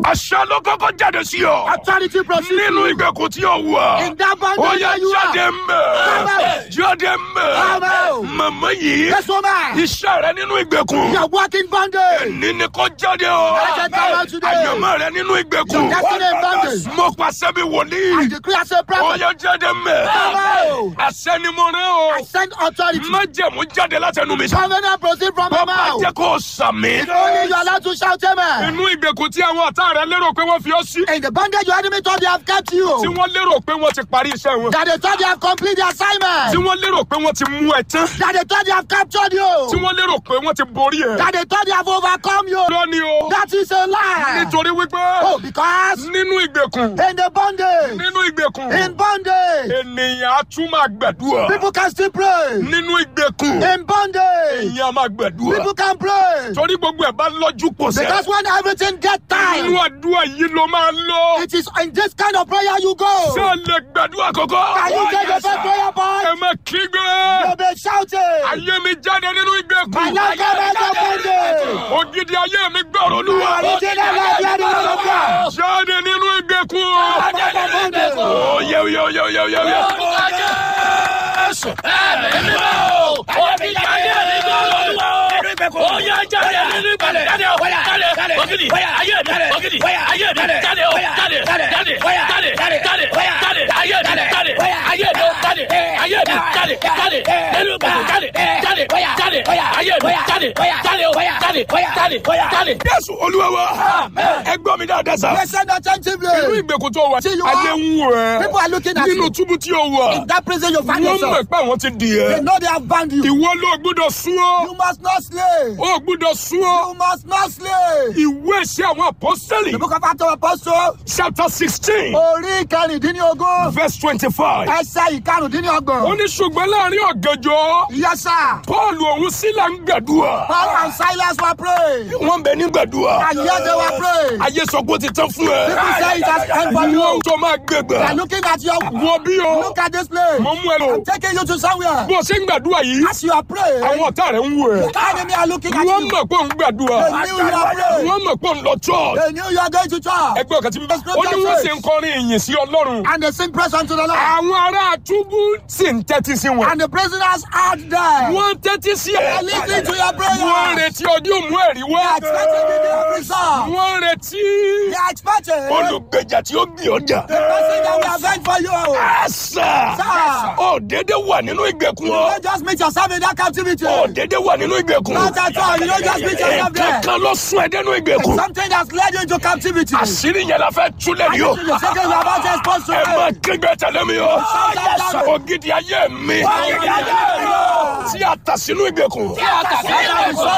àṣà ló kọ́kọ́ jáde sí ọ. Authority proceed. nínú ìgbèkùn tí o wà. In that bondage ó yá where you jáde are. mbẹ. Come jáde mbẹ. Come out. màmá yìí. Yes, woman. iṣẹ́ rẹ nínú ìgbèkùn. You are walking bondage. ní ni kò jáde o. Let it come out today. àyànmọ́ rẹ nínú ìgbèkùn. Destiny in bondage. mo pàṣẹ bí I wòlíì. decree as a ó prophet. yá jáde mbẹ. Come out. àṣẹ ni mo rán o. I send authority. májẹ̀mú jáde látẹnu mi. Covenant proceed from my bàbá mouth. jẹ́ kó o sàmì. Only you are allowed to shout amen. inú ìgbèkùn tí àwọn ọ̀tá rẹ lérò pé wọ́n fi ọ́ sí. In the bondage your enemy thought they have kept tí you. wọ́n lérò pé wọ́n ti parí iṣẹ́ wọn. That they thought they have completed the tí assignment. wọ́n lérò pé wọ́n ti mú ẹ tán. That they thought they have captured tí you. wọ́n lérò pé wọ́n ti borí ẹ. That they thought they have overcome you. lónìí o. That is a lie. nítorí wípé Oh, because nínú ìgbèkùn in the bondage, nínú ìgbèkùn in bondage, ènìyàn á tún máa gbàdúrà. people can still pray. nínú ìgbèkùn In bondage, èèyàn á máa gbàdúrà. people can pray. torí gbogbo ẹ̀ bá lọ́jú pọ̀ sẹ́. Because when everything gets inú time, àdúrà yìí ló máa lọ. it is in this kind of prayer you go. ṣé ẹ lè gbàdúrà kọ́kọ́. Can you take the first prayer ẹ point? má kígbe. You'll be shouting. ayé mi jáde nínú ìgbèkùn. My life come out of bondage. ògidì ayé mi gbọ́rọ̀ olúwa. Original life, you are the Lord of God. jáde nínú ìgbèkùn. Out of bondage. ó yẹ yẹ yẹ yẹ yẹ yẹ. jésù olúwa wa. ẹ gbọ́ mi dáadáa sá. Listen nínú attentively. ìgbèkùn tó wà. See, you ayé are- ń wò ẹ́. People are looking at nínú you. túbú tí o wà. In that prison you find wọ́n yourself. mọ̀ pé àwọn ti dì They ẹ́. know they have bound you. ìwọ ló gbúdọ̀ sún ọ́. You must not slay. ó gbúdọ̀ sún ọ́. You must not slay. ìwé ìṣe àwọn apọ́sítẹ́lì. The book of Acts of Apostles, chapter sixteen orí kẹrìndínlógún, verse twenty-five. ẹsẹ̀ ó ìkarùndínlọ́gbọ̀n. ní ṣùgbọ́n láàrin ọ̀gànjọ́ Yes, sir. paul òun sílà ń gbàdúrà. Paul and Silas were praying. wọ́n bẹ ní gbàdúrà. And yet they were praying. ayé sọ pé ó ti tán fún ẹ. People say it has end for wọ́n you. tó máa They are gbẹgbẹ. looking at you. wọ́n bí o. Look at this place. mo mú ẹ lò. I'm taking you to somewhere. bó o ṣe ń gbàdúrà yìí. As you are praying, àwọn ọ̀tá rẹ̀ ń wò ẹ́. the enemy are looking at wọ́n you. mọ̀ pé òun gbàdúrà. They knew you are praying. wọ́n mọ̀ pé òun lọ church. They knew you are going to church. ẹgbẹ́ ọ̀kan tí bíbá. ó ní wọ́n sì ń kọrin ìyìn sí ọlọ́run. And they sing praise unto the Lord. àwọn ará túbú sì ń tẹ́tí sí wọn. And the prisoners out there. wọ́n tẹ́tí sí They ẹ. are listening to your prayer. wọ́n retí ọdún mú ẹ̀rí They are wá. expecting the day of result. wọ́n retí They are expecting the olùgbèjà tí ó gbé ọjà. person that will avenge for you. àṣà Sir. ó dédé wà nínú ìgbèkùn You ọ. don't just meet yourself in that captivity. ó dédé wà nínú ìgbèkùn. Not at all. You don't just meet yourself there. kankan ló sún ẹ dénú ìgbèkùn. Something that's led you into captivity. àṣírí yẹn la fẹ́ túlẹ̀ yìí o. The second you are about to expose to ẹ máa it. kígbe tẹ̀lé mi o. Yes, sir. ògidì ayé mi. Ògidì ayé mi. tí a tà sínú ìgbèkùn. Tí a tà sínú ìgbèkùn.